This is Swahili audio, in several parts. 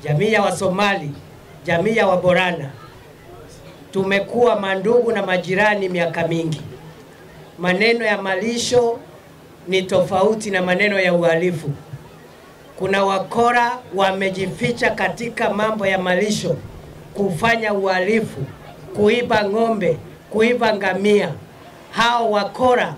jamii ya Wasomali, jamii ya Waborana, tumekuwa mandugu na majirani miaka mingi. Maneno ya malisho ni tofauti na maneno ya uhalifu. Kuna wakora wamejificha katika mambo ya malisho, kufanya uhalifu, kuiba ng'ombe, kuiba ngamia. Hao wakora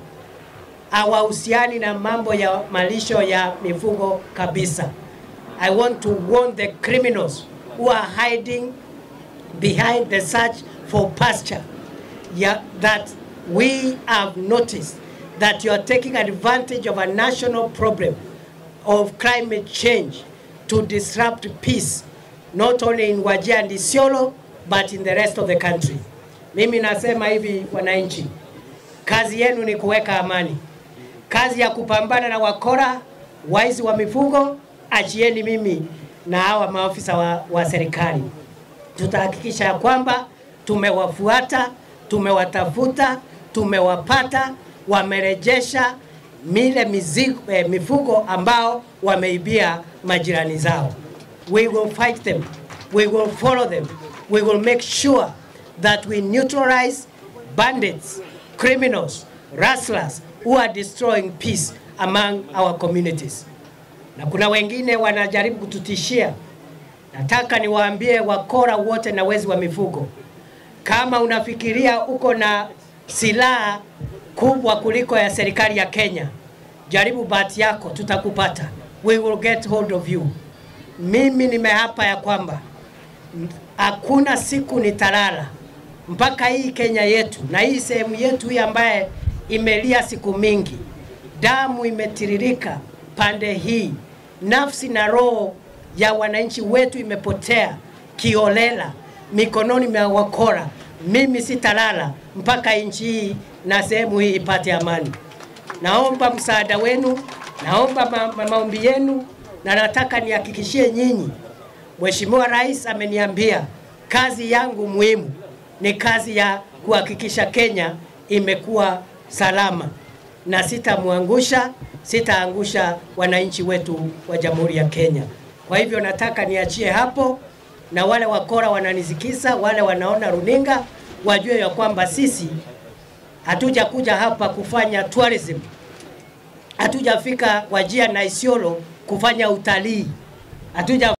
hawahusiani na mambo ya malisho ya mifugo kabisa. I want to warn the criminals who are hiding behind the search for pasture yeah, that we have noticed that you are taking advantage of a national problem of climate change to disrupt peace not only in Wajir and Isiolo but in the rest of the country. Mimi nasema hivi wananchi, kazi yenu ni kuweka amani. Kazi ya kupambana na wakora, waizi wa mifugo, achieni mimi na hawa maafisa wa, wa serikali. Tutahakikisha ya kwamba tumewafuata, tumewatafuta, tumewapata, wamerejesha mile mizigo, eh, mifugo ambao wameibia majirani zao. We will fight them. We will follow them. We will make sure that we neutralize bandits, criminals, rustlers who are destroying peace among our communities. Na kuna wengine wanajaribu kututishia. Nataka niwaambie wakora wote na wezi wa mifugo, kama unafikiria uko na silaha kubwa kuliko ya serikali ya Kenya, jaribu bahati yako, tutakupata. We will get hold of you. Mimi nimeapa ya kwamba hakuna siku nitalala mpaka hii Kenya yetu na hii sehemu yetu hii ambaye imelia siku mingi, damu imetiririka pande hii, nafsi na roho ya wananchi wetu imepotea kiolela mikononi mwa wakora. Mimi sitalala mpaka nchi hii na sehemu hii ipate amani. Naomba msaada wenu, naomba ma ma maombi yenu, na nataka nihakikishie nyinyi, Mheshimiwa Rais ameniambia kazi yangu muhimu ni kazi ya kuhakikisha Kenya imekuwa salama, na sitamwangusha, sitaangusha wananchi wetu wa Jamhuri ya Kenya. Kwa hivyo nataka niachie hapo, na wale wakora wananisikisa, wale wanaona runinga wajue ya kwamba sisi hatuja kuja hapa kufanya tourism, hatujafika Wajir na Isiolo kufanya utalii, hatuja